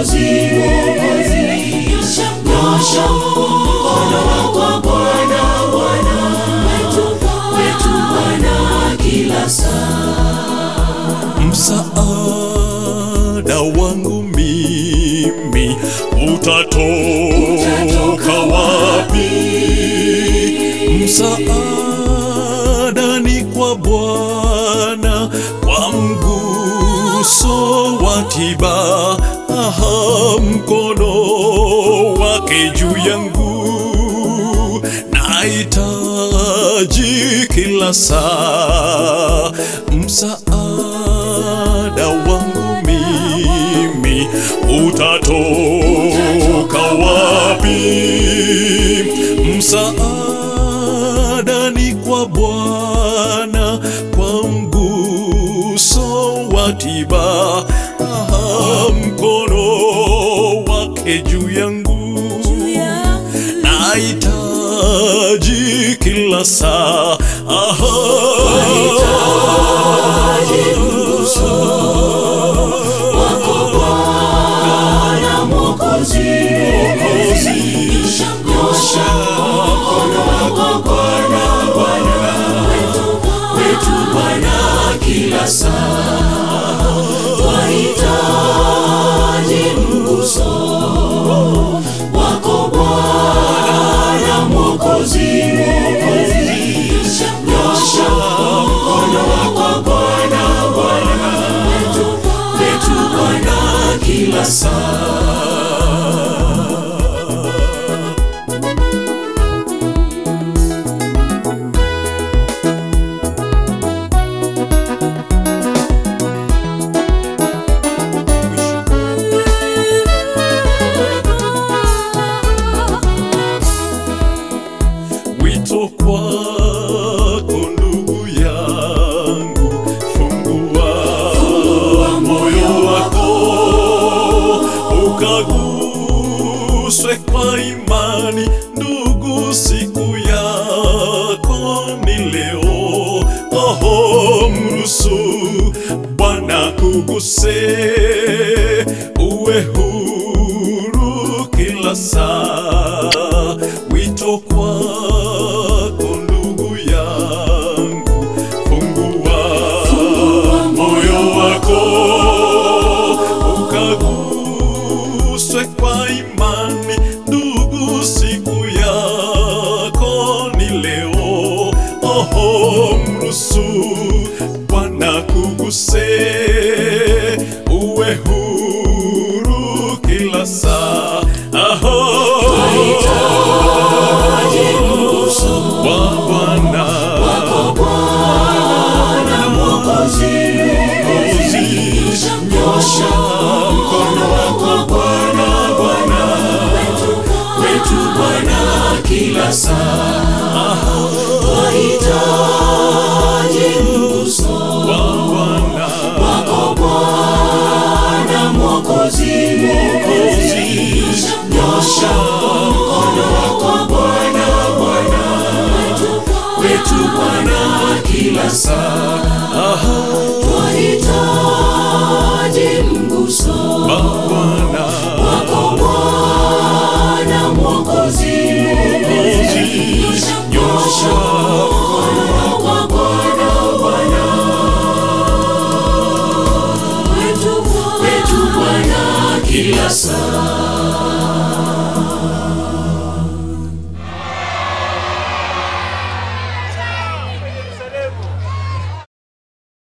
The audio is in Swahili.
Mwokozi, nyosha mkono wako Bwana, Bwana wetu Bwana, kila saa. Msaada wangu mimi utatoka wapi? Msaada ni kwa Bwana, kwa mguso wa tiba, aha, mkono wake juu yangu nahitaji kila saa msaada wangu mimi utatoka wapi? Msaada ni kwa Bwana, kwa mguso wa tiba, aha, mkono wake juu yangu nahitaji kila saa aha. Bwana Mwokozi, nyosha mkono wako Bwana, Bwana wetu Bwana, kila saa twahitaji mguso wako Bwana Mwokozi, nyosha mkono wako Bwana, Bwana wetu Bwana, kila saa Wito kwako ndugu yangu, fungua moyo wako ukaguswe kwa imani. Ndugu, siku yako ni leo. Oho, mruhusu Bwana kuguse, uwe huru kila saa. Wito kwako ndugu yangu, fungua moyo wako ukaguswe kwa imani. Ndugu, siku yako ni leo. Oho, mruhusu Bwana kuguse, uwe huru kila saa. Aho, wa Bwana Bwana Mwokozi, nyosha mkono wako Bwana, Bwana wetu Bwana, kila saa twahitaji mguso wa Bwana wako Bwana Mwokozi, nyosha mkono wako Bwana, Bwana wetu Bwana, kila saa twahitaji mguso wa Bwana wako Bwana Mwokozi, nyosha mkono wako Bwana, Bwana wetu Bwana, kila saa